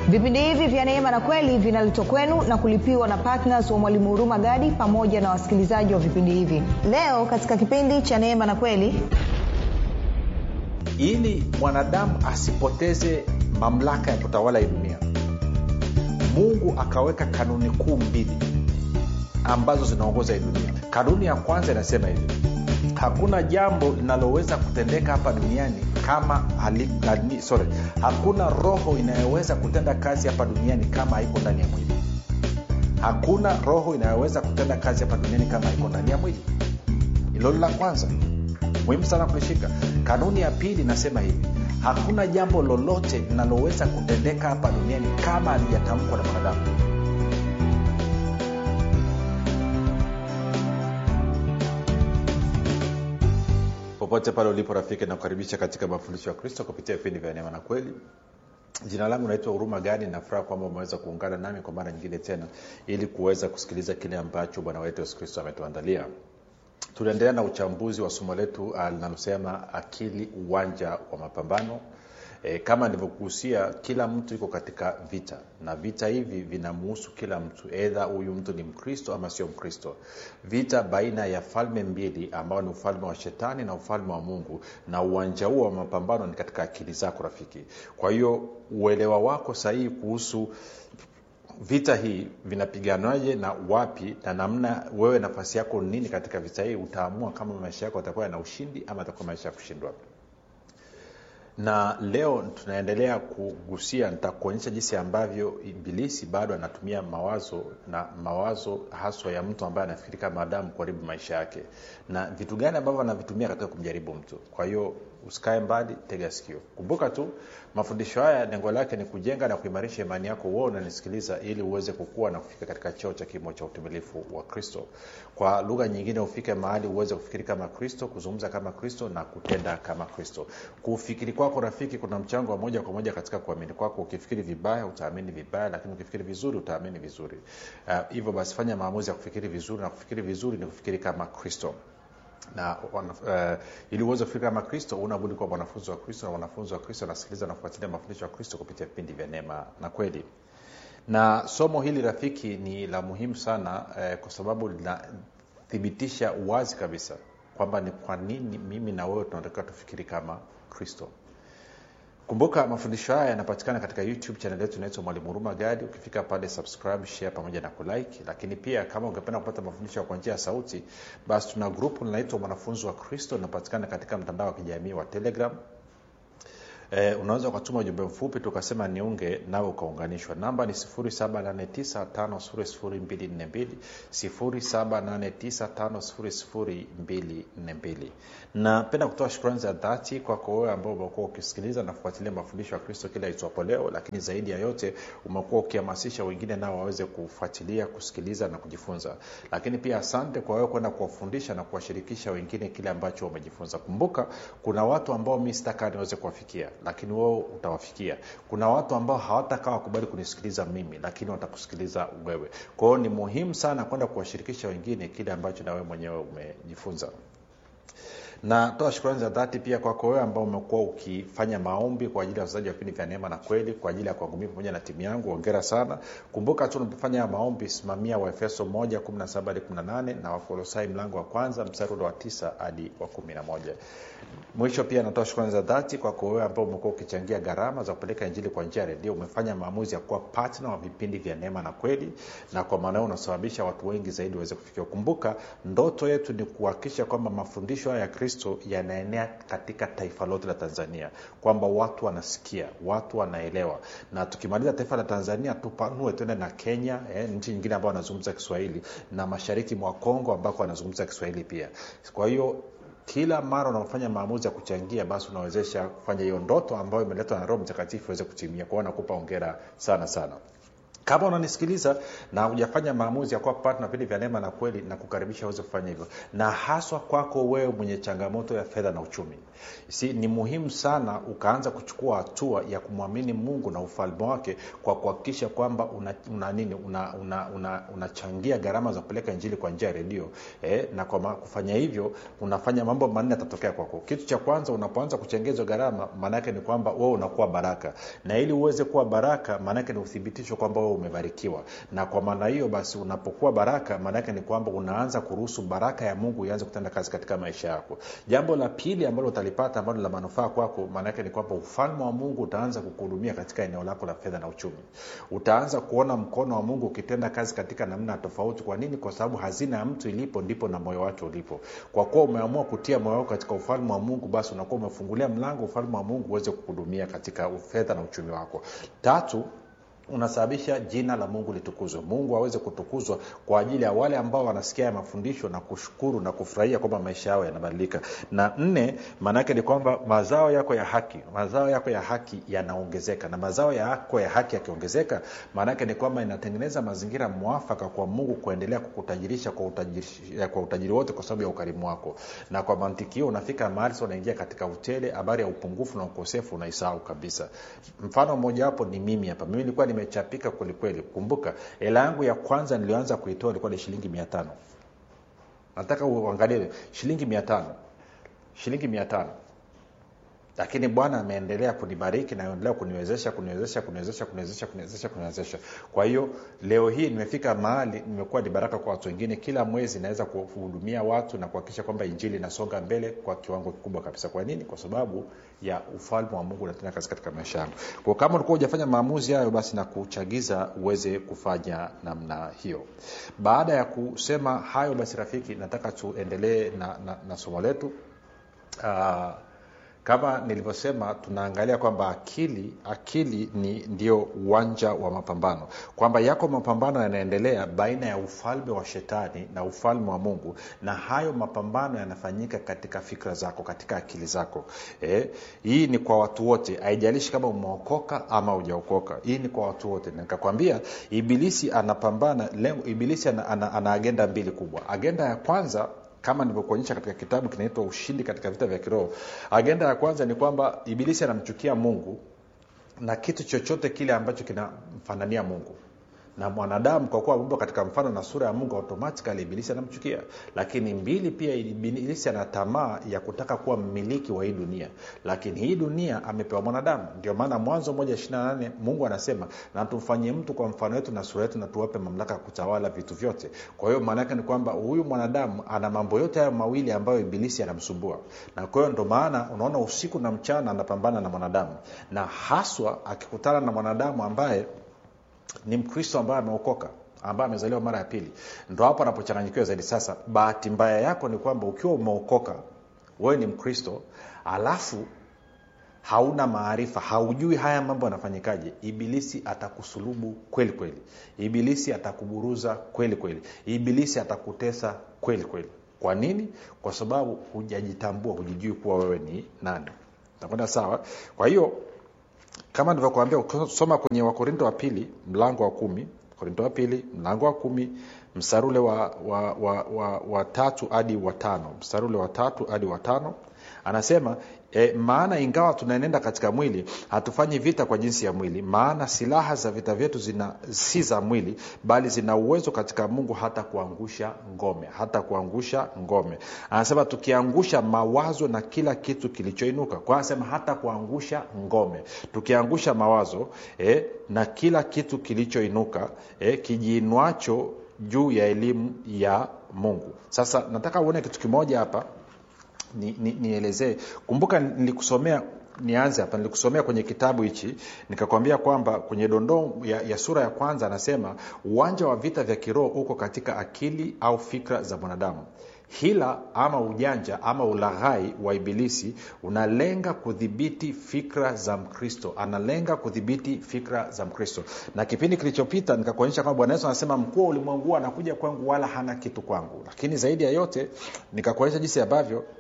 vipindi hivi vya neema na kweli vinaletwa kwenu na kulipiwa na ptns wa mwalimu huruma gadi pamoja na wasikilizaji wa vipindi hivi leo katika kipindi cha neema na kweli ili mwanadamu asipoteze mamlaka ya kutawala hii dunia mungu akaweka kanuni kuu mbili ambazo zinaongoza hii dunia kanuni ya kwanza inasema hivi hakuna jambo linaloweza kutendeka hapa duniani kama hali, hali, sorry, hakuna roho inayoweza kutenda kazi hapa duniani kama haiko ndani ya mwili hakuna roho inayoweza kutenda kazi hapa duniani kama haiko ndani ya mwili hilo la kwanza muhimu sana kulishika kanuni ya pili inasema hivi hakuna jambo lolote linaloweza kutendeka hapa duniani kama halijatamkwa na mwanadamu popote pale ulipo rafiki nakukaribisha katika mafundisho ya kristo kupitia vipindi vya neema na kweli jina langu naitwa huruma gani nafuraha kwamba umeweza kuungana nami kwa mara nyingine tena ili kuweza kusikiliza kile ambacho bwana wetu yesu kristo ametuandalia tunaendelea na uchambuzi wa somo letu linalosema akili uwanja wa mapambano e, kama nilivyogusia kila mtu yuko katika vita na vita hivi vinamuhusu kila mtu edha huyu mtu ni mkristo ama sio mkristo vita baina ya falme mbili ambao ni ufalme wa shetani na ufalme wa mungu na uwanja huo wa mapambano ni katika akili zako rafiki kwa hiyo uelewa wako sahihi kuhusu vita hii vinapiganaje na wapi na namna wewe nafasi yako nini katika vita hii utaamua kama maisha yako atakuwa yana ushindi ama atakuwa maisha ya kushindwa na leo tunaendelea kugusia nitakuonyesha jinsi ambavyo ibilisi bado anatumia mawazo na mawazo haswa ya mtu ambaye anafikiri kama adamu kuharibu maisha yake na vitu gani ambavyo anavitumia katika kumjaribu mtu kwa hiyo usikae mbali tega sikio kumbuka tu mafundisho haya lengo lake ni kujenga na kuimarisha imani yako uo unanisikiliza ili uweze kukua na kufika katika cheo cha kimo cha utimilifu wa kristo kwa lugha nyingine ufike mahali uweze kufikiri kama kristo kuzungumza kama kristo na kutenda kama kristo kufikiri kwako rafiki kuna mchango wa moja kwa moja katika kuamini kwako ukifikiri vibaya utaamini vibaya lakini ukifikiri vizuri utaamini vizuri hivyo uh, basi fanya maamuzi ya kufikiri vizuri na kufikiri vizuri ni kufikiri kama kristo na uh, ili uweze kufikiri kama kristo unabudi kuwa mwanafunzi wa kristo na mwanafunzi wa kristo anasikiliza na kufuatilia mafundisho ya kristo kupitia vipindi vya neema na kweli na somo hili rafiki ni la muhimu sana eh, kwa sababu linathibitisha wazi kabisa kwamba ni kwa nini mimi na wewe tunatakiwa tufikiri kama kristo kumbuka mafundisho haya yanapatikana katika youtube chanel yetu inaitwa mwalimu huruma gadi ukifika pale subscribe share pamoja na kulike lakini pia kama ungependa kupata mafundisho kwa njia ya sauti basi tuna grupu linaitwa mwanafunzi wa kristo linapatikana katika mtandao wa kijamii wa telegram Eh, unaweza ukatuma ujumbe mfupi tukasema niunge nawe ukaunganishwa namba ni 7895242 7895242 napenda kutoa shukrani za dhati kwako wewe ambao umekuwa ukisikiliza na kufuatilia mafundisho ya kristo kila itwapo leo lakini zaidi ya yote umekuwa ukihamasisha wengine nao waweze kufuatilia kusikiliza na kujifunza lakini pia asante kwa wewe kwenda kuwafundisha na kuwashirikisha wengine kile ambacho umejifunza kumbuka kuna watu ambao mi sitaka niweze kuwafikia lakini wewe utawafikia kuna watu ambao hawatakaa wakubali kunisikiliza mimi lakini watakusikiliza wewe kwa hiyo ni muhimu sana kwenda kuwashirikisha wengine kile ambacho na wewe mwenyewe umejifunza natoa shukrani za dhati pia kwako wewe ambao umekuwa ukifanya maombi kwa ajili ya wachezaji wa vipindi vya neema na kweli kwa ajili ya kwangu mii pamoja na timu yangu ongera sana kumbuka tu unapofanya maombi simamia waefeso 1 17 hadi 18 na wakolosai mlango wa kwanza mstari ule wa 9 hadi wa 11 mwisho pia natoa shukrani za dhati kwako wewe ambao umekuwa ukichangia gharama za kupeleka injili kwa njia ya redio umefanya maamuzi ya kuwa patna wa vipindi vya neema na kweli na kwa maana unasababisha watu wengi zaidi waweze kufikia kumbuka ndoto yetu ni kuhakikisha kwamba mafundisho haya ya kristo yanaenea katika taifa lote la tanzania kwamba watu wanasikia watu wanaelewa na tukimaliza taifa la tanzania tupanue tuende na kenya eh, nchi nyingine ambao wanazungumza kiswahili na mashariki mwa kongo ambako wanazungumza kiswahili pia kwa hiyo kila mara unapofanya maamuzi ya kuchangia basi unawezesha kufanya hiyo ndoto ambayo imeletwa na roho mtakatifu iweze kutimia kwao nakupa ongera sana sana kama unanisikiliza na hujafanya maamuzi ya kuwa partner vipindi vya neema na kweli na kukaribisha uweze kufanya hivyo na haswa kwako wewe mwenye changamoto ya fedha na uchumi si ni muhimu sana ukaanza kuchukua hatua ya kumwamini mungu na ufalme wake kwa kuhakikisha kwamba una, una nini unachangia una, una, una gharama za kupeleka injili kwa njia ya redio eh, na kwa kufanya hivyo unafanya mambo manne yatatokea kwako kitu cha kwanza unapoanza kuchangia hizo gharama maanaake ni kwamba wewe unakuwa baraka na ili uweze kuwa baraka maanaake ni uthibitisho kwamba wewe umebarikiwa na kwa maana hiyo basi unapokuwa baraka maanaake ni kwamba unaanza kuruhusu baraka ya mungu ianze kutenda kazi katika maisha yako jambo la pili ambalo utalipata ambalo la manufaa kwako maanaake ni kwamba ufalme wa mungu utaanza kukuhudumia katika eneo lako la fedha na uchumi utaanza kuona mkono wa mungu ukitenda kazi katika namna tofauti kwa nini kwa sababu hazina ya mtu ilipo ndipo na moyo wake ulipo kwa kuwa umeamua kutia moyo wako katika ufalme wa mungu basi unakuwa umefungulia mlango ufalme wa mungu uweze kuhudumia katika fedha na uchumi wako tatu unasababisha jina la mungu litukuzwe mungu aweze kutukuzwa kwa ajili ya wale ambao wanasikia ya mafundisho na kushukuru na kufurahia kwamba maisha yao yanabadilika na nne maanaake ni kwamba mazao yako ya haki mazao yako ya haki yanaongezeka na mazao yako ya haki yakiongezeka maanaake ni kwamba inatengeneza mazingira mwafaka kwa mungu kuendelea kukutajirisha kwa utajiri, kwa utajiri wote kwa sababu ya ukarimu wako na kwa mantiki hiyo unafika mahali sa unaingia katika utele habari ya upungufu na ukosefu unaisahau kabisa mfano mmojawapo ni mimi hapa mimi nilikuwa nimechapika kwelikweli kumbuka hela yangu ya kwanza niliyoanza kuitoa ilikuwa ni shilingi mia tano nataka uangalie shilingi mia tano shilingi mia tano lakini bwana ameendelea kunibariki na endelea kuniwezesha kuniwezesha kuniwezesha kuniwezesha kuniwezesha kuniwezesha kwa hiyo leo hii nimefika mahali nimekuwa ni baraka kwa watu wengine kila mwezi naweza kuhudumia watu na kuhakikisha kwamba injili inasonga mbele kwa kiwango kikubwa kabisa kwa nini kwa sababu ya ufalme wa mungu unatenda kazi katika maisha yangu kwa kama ulikuwa hujafanya maamuzi hayo basi na kuchagiza uweze kufanya namna hiyo baada ya kusema hayo basi rafiki nataka tuendelee na, na, na somo letu uh, kama nilivyosema tunaangalia kwamba akili akili ni ndio uwanja wa mapambano kwamba yako mapambano yanaendelea baina ya ufalme wa shetani na ufalme wa mungu na hayo mapambano yanafanyika katika fikra zako katika akili zako eh, hii ni kwa watu wote haijalishi kama umeokoka ama ujaokoka hii ni kwa watu wote nikakwambia ibilisi anapambana lengo ibilisi ana, ana, ana agenda mbili kubwa agenda ya kwanza kama nilivyokuonyesha katika kitabu kinaitwa ushindi katika vita vya kiroho agenda ya kwanza ni kwamba ibilisi anamchukia mungu na kitu chochote kile ambacho kinamfanania mungu na mwanadamu kwa kuwa ameumbwa katika mfano na sura ya mungu automatikali ibilisi anamchukia lakini mbili pia ibilisi ana tamaa ya kutaka kuwa mmiliki wa hii dunia lakini hii dunia amepewa mwanadamu ndio maana mwanzo moja nane mungu anasema na tumfanyie mtu kwa mfano wetu na sura yetu na tuwape mamlaka ya kutawala vitu vyote kwa hiyo maanaake ni kwamba huyu mwanadamu ana mambo yote hayo mawili ambayo ibilisi anamsumbua na kwa hiyo ndo maana unaona usiku na mchana anapambana na mwanadamu na haswa akikutana na mwanadamu ambaye ni mkristo ambaye ameokoka ambaye amezaliwa mara ya pili ndo hapo anapochanganyikiwa zaidi sasa bahati mbaya yako ni kwamba ukiwa umeokoka wewe ni mkristo alafu hauna maarifa haujui haya mambo yanafanyikaje ibilisi atakusulubu kweli kweli ibilisi atakuburuza kweli kweli ibilisi atakutesa kweli kweli kwa nini kwa sababu hujajitambua hujijui kuwa wewe ni nani takwenda sawa kwa hiyo kama nilivyokuambia ukisoma kwenye wakorinto wa pili mlango wa kumi korinto wa pili mlango wa kumi mstari ule wa, wa, wa, wa, wa tatu hadi wa tano mstari ule wa tatu hadi wa tano anasema e, maana ingawa tunaenenda katika mwili hatufanyi vita kwa jinsi ya mwili maana silaha za vita vyetu zina si za mwili bali zina uwezo katika mungu hata kuangusha ngome hata kuangusha ngome anasema tukiangusha mawazo na kila kitu kilichoinuka kwa anasema hata kuangusha ngome tukiangusha mawazo e, na kila kitu kilichoinuka e, kijiinuacho juu ya elimu ya mungu sasa nataka uone kitu kimoja hapa nielezee ni, ni kumbuka nilikusomea nianze hapa nilikusomea kwenye kitabu hichi nikakwambia kwamba kwenye dondoo ya, ya sura ya kwanza anasema uwanja wa vita vya kiroho uko katika akili au fikra za mwanadamu hila ama ujanja ama ulaghai wa ibilisi unalenga kudhibiti fikra za mkristo analenga kudhibiti fikra za mkristo na kipindi kilichopita nikakuonyesha kwamba bwana yesu anasema mkuu wa ulimwengu anakuja kwangu wala hana kitu kwangu lakini zaidi ya yote nikakuonyesha jinsi ambavyo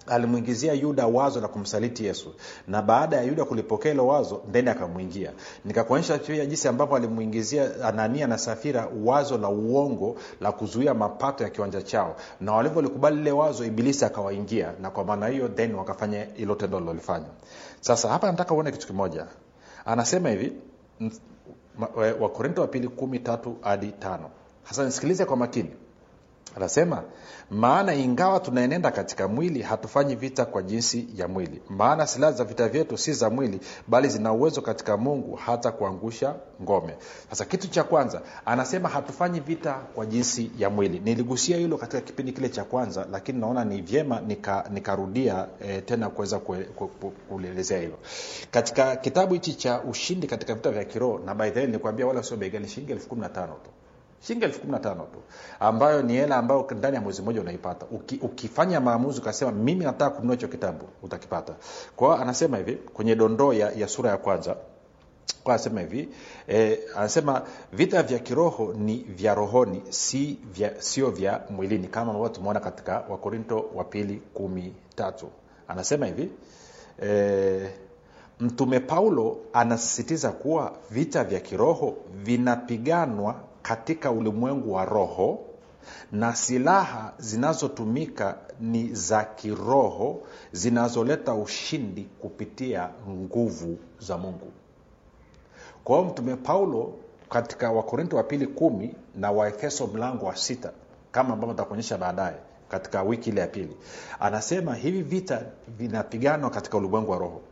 alimwingizia yuda wazo la kumsaliti yesu na baada ya yuda kulipokea hilo wazo ndeni akamwingia nikakuonyesha pia jinsi ambavyo alimwingizia anania na safira wazo la uongo la kuzuia mapato ya kiwanja chao na walivyolikubali lile wazo ibilisi akawaingia na kwa maana hiyo then wakafanya hilo tendo lilolifanya sasa hapa nataka uone kitu kimoja anasema hivi wakorinto wa pili kumi tatu hadi tano sasa nisikilize kwa makini anasema maana ingawa tunaenenda katika mwili hatufanyi vita kwa jinsi ya mwili maana silaha za vita vyetu si za mwili bali zina uwezo katika mungu hata kuangusha ngome sasa kitu cha kwanza anasema hatufanyi vita kwa jinsi ya mwili niligusia hilo katika kipindi kile cha kwanza lakini naona ni vyema nikarudia nika e, tena kuweza kulielezea hilo katika kitabu hichi cha ushindi katika vita vya kiroho na by the way nilikwambia wala sio bei ghali shilingi elfu kumi na tano tu shilingi elfu kumi na tano tu ambayo ni hela ambayo ndani ya mwezi mmoja unaipata Uki, ukifanya maamuzi ukasema mimi nataka kununua hicho kitabu utakipata kwa hiyo anasema hivi kwenye dondoo ya, ya sura ya kwanza kwa anasema hivi e, anasema vita vya kiroho ni vya rohoni si vya, sio vya mwilini kama ambavyo tumeona katika wakorinto wa pili kumi tatu anasema hivi e, mtume paulo anasisitiza kuwa vita vya kiroho vinapiganwa katika ulimwengu wa roho na silaha zinazotumika ni za kiroho zinazoleta ushindi kupitia nguvu za mungu kwa hiyo mtume paulo katika wakorinto wa pili kumi na waefeso mlango wa sita kama ambavyo takuonyesha baadaye katika wiki ile ya pili anasema hivi vita vinapiganwa katika ulimwengu wa roho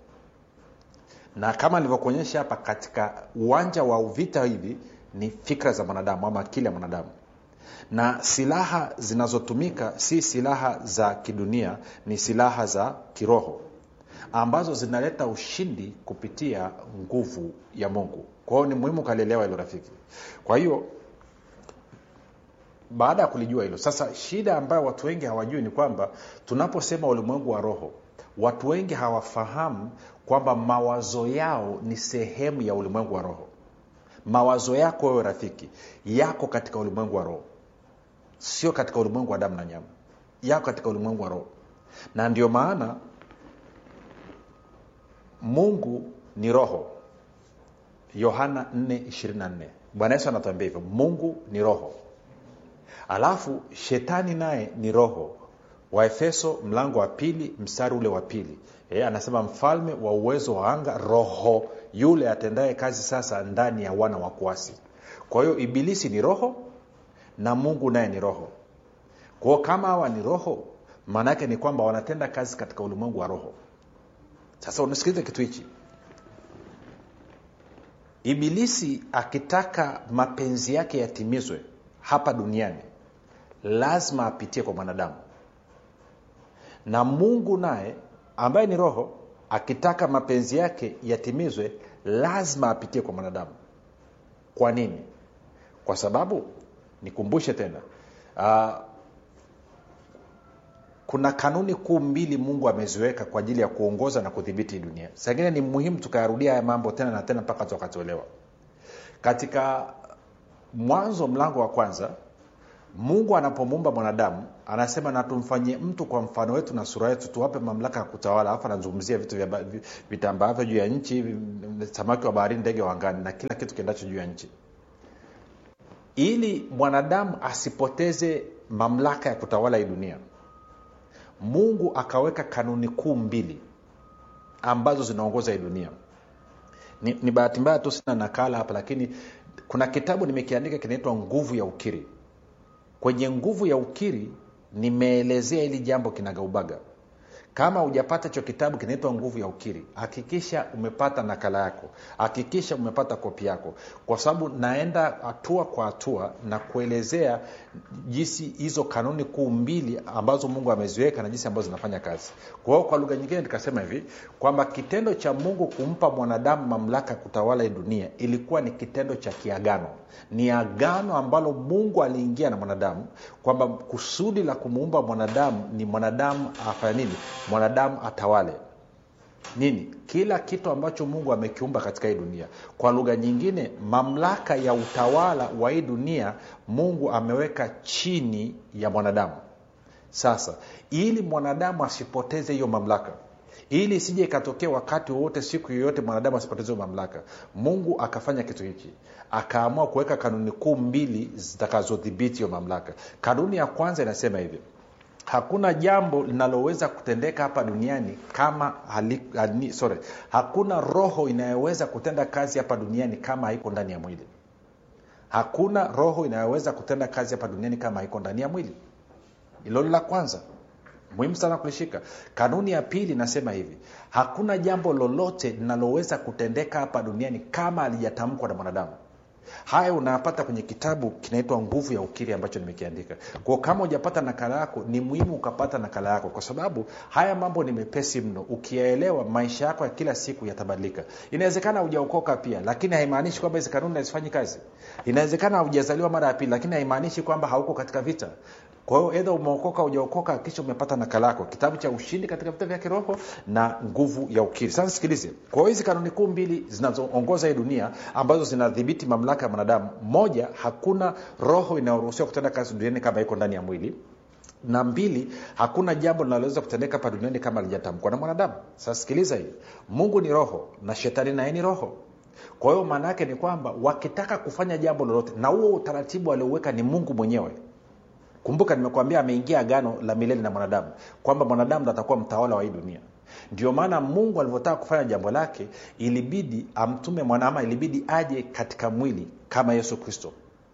na kama nilivyokuonyesha hapa katika uwanja wa vita hivi ni fikra za mwanadamu ama akili ya mwanadamu na silaha zinazotumika si silaha za kidunia ni silaha za kiroho ambazo zinaleta ushindi kupitia nguvu ya mungu kwa hiyo ni muhimu ukalielewa hilo rafiki kwa hiyo baada ya kulijua hilo sasa shida ambayo watu wengi hawajui ni kwamba tunaposema ulimwengu wa roho watu wengi hawafahamu kwamba mawazo yao ni sehemu ya ulimwengu wa roho mawazo yako wewe rafiki yako katika ulimwengu wa roho sio katika ulimwengu wa damu na nyama yako katika ulimwengu wa roho na ndio maana mungu ni roho yohana 424 bwana yesu anatuambia hivyo mungu ni roho alafu shetani naye ni roho waefeso mlango wa pili mstari ule wa pili e, anasema mfalme wa uwezo wa anga roho yule atendaye kazi sasa ndani ya wana wa kuasi kwa hiyo ibilisi ni roho na mungu naye ni roho kwao kama hawa ni roho maana yake ni kwamba wanatenda kazi katika ulimwengu wa roho sasa unasikiliza kitu hichi ibilisi akitaka mapenzi yake yatimizwe hapa duniani lazima apitie kwa mwanadamu na mungu naye ambaye ni roho akitaka mapenzi yake yatimizwe lazima apitie kwa mwanadamu kwa nini kwa sababu nikumbushe tena uh, kuna kanuni kuu mbili mungu ameziweka kwa ajili ya kuongoza na kudhibiti hii dunia sangine ni muhimu tukayarudia haya mambo tena na tena mpaka tukatolewa katika mwanzo mlango wa kwanza mungu anapomuumba mwanadamu anasema na tumfanyie mtu kwa mfano wetu na sura yetu tuwape mamlaka ya kutawala alafu anazungumzia vitu vitambaavyo juu ya nchi samaki wa baharini ndege wa angani na kila kitu kiendacho juu ya nchi ili mwanadamu asipoteze mamlaka ya kutawala hii dunia mungu akaweka kanuni kuu mbili ambazo zinaongoza hii dunia ni, ni bahati mbaya tu sina nakala hapa lakini kuna kitabu nimekiandika kinaitwa nguvu ya ukiri kwenye nguvu ya ukiri nimeelezea hili jambo kinagaubaga kama hujapata hicho kitabu kinaitwa nguvu ya ukiri hakikisha umepata nakala yako hakikisha umepata kopi yako kwa sababu naenda hatua kwa hatua na kuelezea jinsi hizo kanuni kuu mbili ambazo mungu ameziweka na jinsi ambazo zinafanya kazi kwa hiyo kwa lugha nyingine nikasema hivi kwamba kitendo cha mungu kumpa mwanadamu mamlaka ya kutawala hii dunia ilikuwa ni kitendo cha kiagano ni agano ambalo mungu aliingia na mwanadamu kwamba kusudi la kumuumba mwanadamu ni mwanadamu afanya nini mwanadamu atawale nini kila kitu ambacho mungu amekiumba katika hii dunia kwa lugha nyingine mamlaka ya utawala wa hii dunia mungu ameweka chini ya mwanadamu sasa ili mwanadamu asipoteze hiyo mamlaka ili isije ikatokea wakati wowote siku yoyote mwanadamu asipoteze hiyo mamlaka mungu akafanya kitu hiki akaamua kuweka kanuni kuu mbili zitakazodhibiti hiyo mamlaka kanuni ya kwanza inasema hivi hakuna jambo linaloweza kutendeka hapa duniani kama hali, hali, sorry, hakuna roho inayoweza kutenda kazi hapa duniani kama haiko ndani ya mwili hakuna roho inayoweza kutenda kazi hapa duniani kama haiko ndani ya mwili hilo la kwanza muhimu sana kulishika kanuni ya pili inasema hivi hakuna jambo lolote linaloweza kutendeka hapa duniani kama alijatamkwa na mwanadamu haya unayapata kwenye kitabu kinaitwa nguvu ya ukiri ambacho nimekiandika kwao kama hujapata nakala yako ni muhimu ukapata nakala yako kwa sababu haya mambo ni mepesi mno ukiyaelewa maisha yako ya kila siku yatabadilika inawezekana hujaokoka pia lakini haimaanishi kwamba hizi kanuni hazifanyi kazi inawezekana haujazaliwa mara ya pili lakini haimaanishi kwamba hauko katika vita kwa hiyo edha umeokoka ujaokoka kisha umepata nakala yako kitabu cha ushindi katika vita vya kiroho na nguvu ya ukiri sasa sikilize kwa hiyo hizi kanuni kuu mbili zinazoongoza hii dunia ambazo zinadhibiti mamlaka ya mwanadamu moja hakuna roho inayoruhusiwa kutenda kazi duniani kama iko ndani ya mwili na mbili hakuna jambo linaloweza kutendeka hapa duniani kama lijatamkwa na mwanadamu sasa sikiliza hii mungu ni roho na shetani naye ni roho kwa hiyo maana yake ni kwamba wakitaka kufanya jambo lolote na huo utaratibu aliouweka ni mungu mwenyewe kumbuka nimekuambia ameingia agano la milele na mwanadamu kwamba mwanadamu ndo atakuwa mtawala wa hii dunia ndio maana mungu alivyotaka kufanya jambo lake ilibidi amtume mwanaama ilibidi aje katika mwili kama yesu kristo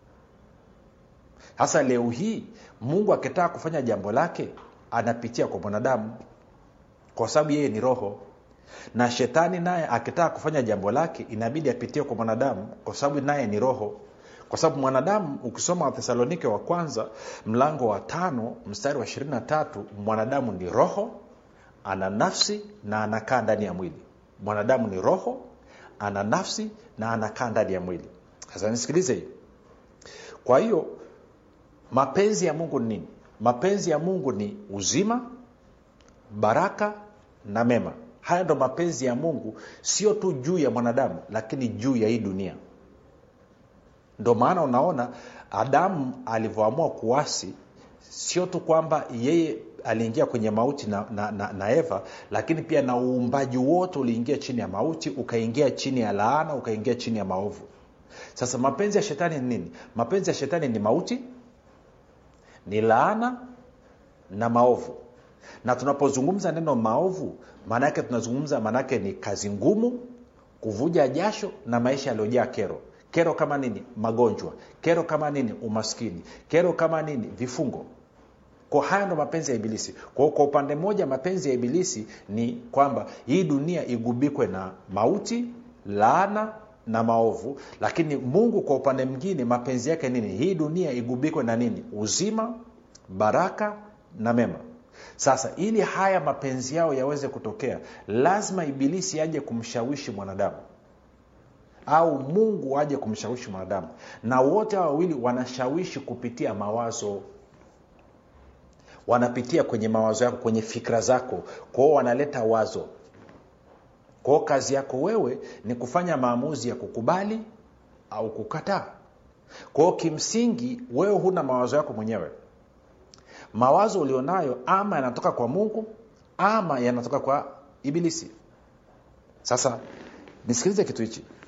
sasa leo hii mungu akitaka kufanya jambo lake anapitia kwa mwanadamu kwa sababu yeye ni roho na shetani naye akitaka kufanya jambo lake inabidi apitie kwa mwanadamu kwa sababu naye ni roho kwa sababu mwanadamu ukisoma wathesalonike wa kwanza mlango wa tano mstari wa ishirini na tatu mwanadamu ni roho ana nafsi na anakaa ndani ya mwili mwanadamu ni roho ana nafsi na anakaa ndani ya mwili sasa nisikilize hii kwa hiyo mapenzi ya mungu ni nini mapenzi ya mungu ni uzima baraka na mema haya ndo mapenzi ya mungu sio tu juu ya mwanadamu lakini juu ya hii dunia ndo maana unaona adamu alivyoamua kuasi sio tu kwamba yeye aliingia kwenye mauti na, na, na, na eva lakini pia na uumbaji wote uliingia chini ya mauti ukaingia chini ya laana ukaingia chini ya maovu sasa mapenzi ya shetani ni nini mapenzi ya shetani ni mauti ni laana na maovu na tunapozungumza neno maovu maana yake tunazungumza maanaake ni kazi ngumu kuvuja jasho na maisha yaliyojaa kero kero kama nini magonjwa kero kama nini umaskini kero kama nini vifungo kwa haya ndo mapenzi ya ibilisi kwao kwa upande mmoja mapenzi ya ibilisi ni kwamba hii dunia igubikwe na mauti laana na maovu lakini mungu kwa upande mwingine mapenzi yake nini hii dunia igubikwe na nini uzima baraka na mema sasa ili haya mapenzi yao yaweze kutokea lazima ibilisi aje kumshawishi mwanadamu au mungu aje kumshawishi mwanadamu na wote hawa wawili wanashawishi kupitia mawazo wanapitia kwenye mawazo yako kwenye fikra zako kwao wanaleta wazo kwao kazi yako wewe ni kufanya maamuzi ya kukubali au kukataa kwao kimsingi wewe huna mawazo yako mwenyewe mawazo ulionayo ama yanatoka kwa mungu ama yanatoka kwa ibilisi sasa nisikilize kitu hichi